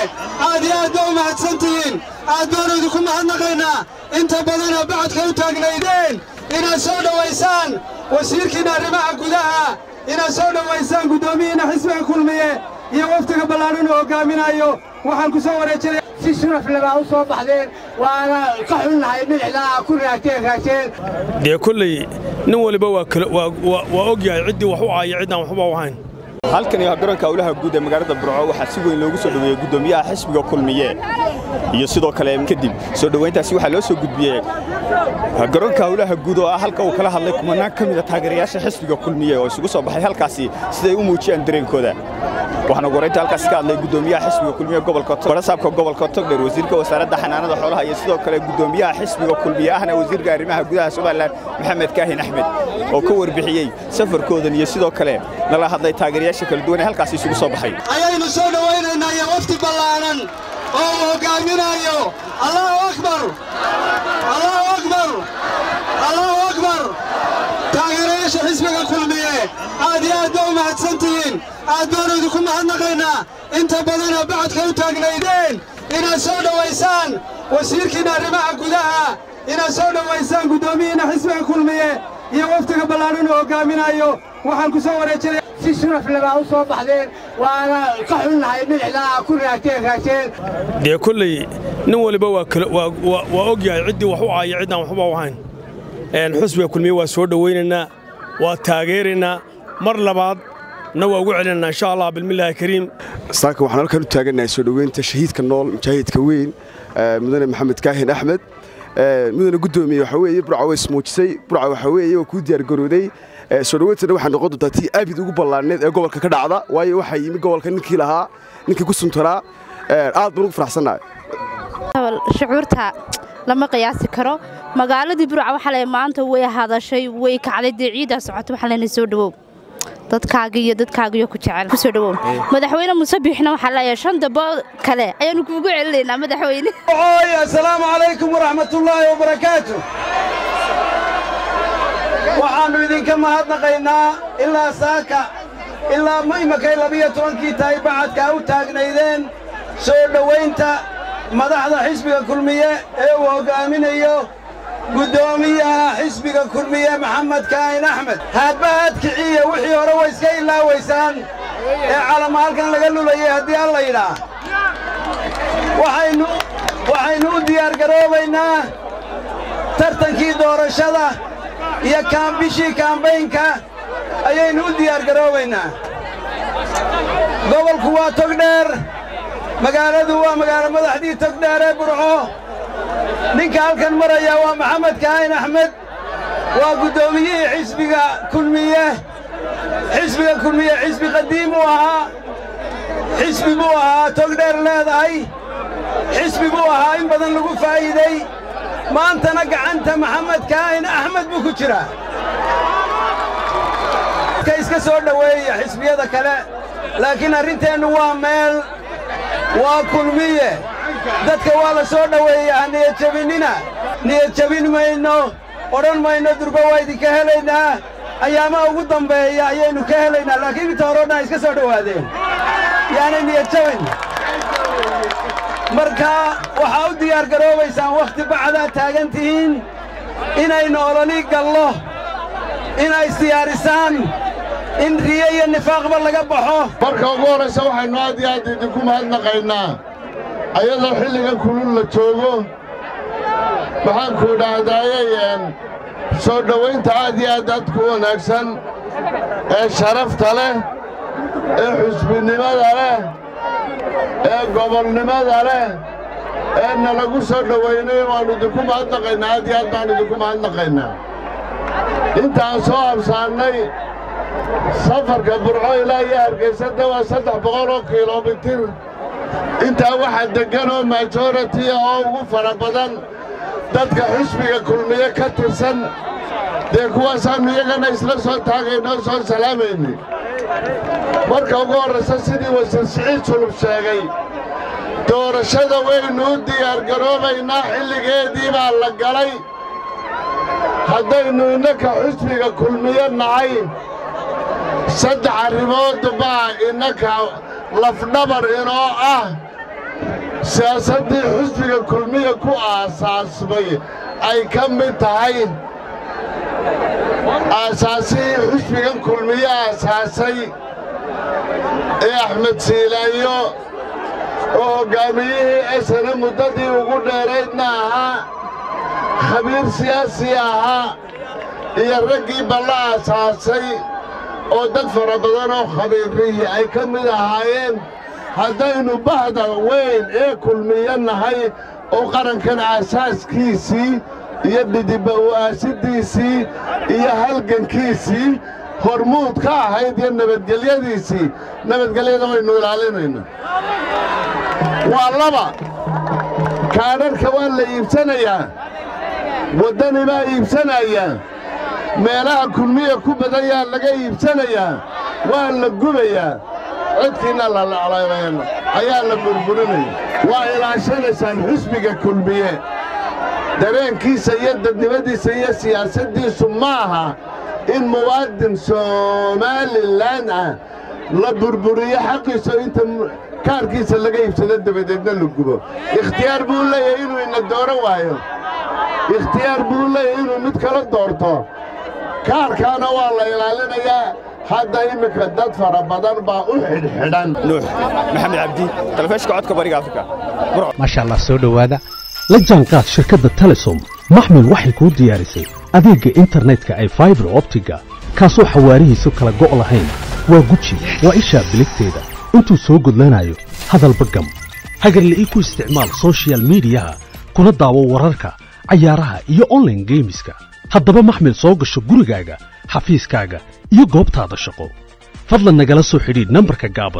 aad iyo aad baa u mahadsantihiin aad baanu idinku mahadnaqaynaa inta badana bacadka u taagnaydeen inaad soo dhowaysaan wasiirkiinna arrimaha gudaha inaad soo dhowaysaan guddoomiyiinna xisbiga kulmiye iyo waftiga ballaadhan uu hoggaaminayo waxaan ku soo wareejinaya si sharaf lebaa u soo baxdeen waana ka xunnahay dhinaxdaa ku raagteen raagteen dee kolley nin waliba waa og yahay ciddii wax u aaya ciddaan waxba u ahayn halkani waa garoonka howlaha guud ee magaalada burco waxaa si weyn loogu soo dhoweeyey guddoomiyaha xisbiga kulmiye iyo sidoo kale kadib soo dhowayntaasi waxaa loo soo gudbiyey garoonka howlaha guud oo ah halka uu kala hadlay kumanaan ka mida taageerayaasha xisbiga kulmiye oo isugu soo baxay halkaasi siday u muujiyaan dareenkooda waxaana goraynta halkaasi ka hadlay guddoomiyaha xisbiga kulmiye gobolka barasaabka gobolka togdheer wasiirka wasaaradda xanaanada xoolaha iyo sidoo kale guddoomiyaha xisbiga kulmiye ahna wasiirka arrimaha gudaha somalilan maxamed kaahin axmed oo ka warbixiyey safarkoodan iyo sidoo kale nala hadlay taageerayaasha kala duwan ee halkaasi isugu soo baxay ayaynu soo dhowaynaynaa iyo wafti ballaanan oo uu hoggaaminayo allahu akbar allahu akbar allahu akbar taageerayaasha xisbiga kulmiye aad iyo aad baa u mahadsantihiin aad baanu idinku mahadnaqaynaa inta badana bacadka u taagnaydeen inaad soo dhowaysaan wasiirkiinna arrimaha gudaha inaad soo dhowaysaan guddoomiyiinna xisbiga kulmiye iyo waftiga ballaadhan uu hoggaaminayo waxaan ku soo wareejinaya si sharaf lebaa u soo baxdeen waana ka xunnahay dhinaxdaa ku raagteen raagteen dee kolley nin waliba waa og yahay ciddii wax u aaya ciddaan waxba u ahayn xusbiga kulmiye waa soo dhowaynaynaa waa taageeraynaa mar labaad na waa ugu celinaynaa insha allah bilmillaahi kariim saaka waxaan halkan u taagannahay soo dhoweynta shahiidka nool mujaahidka weyn mudane maxamed kaahin axmed mudane guddoomiye waxaa weeye burca way ismuujisay burca waxaa weeye waa kuu diyaargarooday soo dhoweyntana waxay noqon doontaa tii aabid ugu ballaarneed ee gobolka ka dhacda waayo waxaa yimi gobolka ninkii lahaa ninkii ku suntanaa aad baan ugu faraxsannahay shucuurta lama qiyaasi karo magaaladii burca waxaa le maanta way hadashay way kacday dee ciiddaa socoto waxaa leenay soo dhowow dadkaaga iyo dadkaagiyo ku jecel ku soo dhowow madaxweyne musabiixna waxaa leeyahay shan dabo kale ayaanu kuugu celinaynaa madaxweyne assalaamu calaykum waraxmatullaahi wabarakaatu waxaannu idinka mahadnaqaynaa ilaa saaka ilaa imakay labiyo tobankii tahay bacadkaa u taagnaydeen soo dhowaynta madaxda xisbiga kulmiye ee uu hoggaaminayo guddoomiyaha xisbiga kulmiye maxamed kaahin axmed haadba haadkiciya wixii hore way iska ilaawaysaan ee calama halkan laga lulayay haddii alla yidhaah waxaynu u diyaargaroobaynaa tartankii doorashada iyo kaambishii kaambaynka ayaynu u diyaargaroobaynaa gobolku waa togdheer magaaladu waa magaalo madaxdii togdheer ee burco ninka halkan maraya waa maxamed kaahin axmed waa guddoomiyihii xisbiga kulmiye xisbiga kulmiye xisbi qadiim uu ahaa xisbi buu ahaa togdheer leedahay xisbi buu ahaa in badan lagu faa'iiday maantana gacanta maxamed kaahin axmed buu ku jiraa ka iska soo dhoweeya xisbiyada kale laakiin arrinteennu waa meel waa kulmiye dadka waa la soo dhoweeyaa ha niyadjabinnina niyadjabin mayno odhan mayno durba waa idinka helaynaa ayaamaha ugu dambeeya ayaynu ka helaynaa laakiin inta hore o dhan iska soo dhowaadeen yaanay niyadjabin marka waxaa u diyaargaroobaysaan wakhti bacdaad taagan tihiin inaynu ololii gallo inay isdiyaarisaan in riyo iyo nifaaqba laga baxo marka ugu horraysa waxaynu aad iyo aad idinku mahadnaqaynaa ayadoo xilligan kulul la joogo waxaanku idhaahdaaye soo dhowaynta aad iyo aad aadku wanaagsan ee sharafta leh ee xusbinimada leh ee gobolnimada leh ee nalagu soo dhowaynay waannu idinku mahadnaqaynaa aad iyo aad baannu idinku mahadnaqaynaa intaan soo habsaannay safarka burco ilaa iyo hargaysadda waa saddex boqol oo kilomitir intaa waxaa deggan oo majoratiya oo ugu fara badan dadka xisbiga kulmiye ka tirsan dee kuwaasaannu iyagana isla soo taagaynoo soo salaamaynay marka ugu horraysa sidii wasiir siciid sulub sheegay doorashada waynu u diyaargaroobaynaa xilligeedii baa la galay haddaynu innaka xisbiga kulmiye nahay saddex arrimood baa innaka lafdhabar inoo ah siyaasaddii xisbiga kulmiya ku aasaasmay ay ka mid tahay aasaasihii xisbigan kulmiye aasaasay ee axmed siilaayo oo hoggaamiyihii esana muddadii ugu dheeraydna ahaa khabiir siyaasi ahaa iyo raggii balla aasaasay oo dad fara badan oo khabiirriyi ay ka mid ahaayeen haddaynu bahda weyn ee kulmiyo nahay oo qarankan aasaaskiisii iyo dhidibba u'aasidiisii iyo halgankiisii hormuud ka ahayd iyo nabadgelyadiisii nabadgelyada waynu ilaalinayna waa laba kaadharhka waa la iibsanayaa waddani baa iibsanaya meelaha kulmiya ku badan yaa laga iibsanayaa waa la gubayaa codkiinna lalaclayn ayaa la burburinaya waa ilaashanaysaan xisbiga kulmiye dareenkiisa iyo dadnimadiisa iyo siyaasaddiisu ma aha in muwaadin somalilan ah la burburiyo xaqiisa inta kaarkiisa laga iibsado dabadeedna la gubo ikhtiyaar buu leeyahay inuu ina dooran waayo ikhtiyaar buu leeyahay inuu mid kala doorto kaarkaana waa la ilaalinayaa hadda iminka dad fara badan baa u xidhxidhan nuux maxamed cabdi talefishka codka bariga afrika maasha allah soo dhowaada la jaanqaad shirkadda telesom maxmil waxay kuu diyaarisay adeegga internetka ay faibar optiga kaasoo xawaarihiisu kala go' lahayn waa guji waa ishaa biligteeda intuu soo gudlanayo hadalba gam hagarla'ii ku isticmaal soshiyal miidiyaha kuna daawo wararka cayaaraha iyo onlaine geemiska haddaba maxmil soo gasho gurigaaga xafiiskaaga iyo goobtaada shaqo fadlan nagala soo xidhiidh nambarka gaaban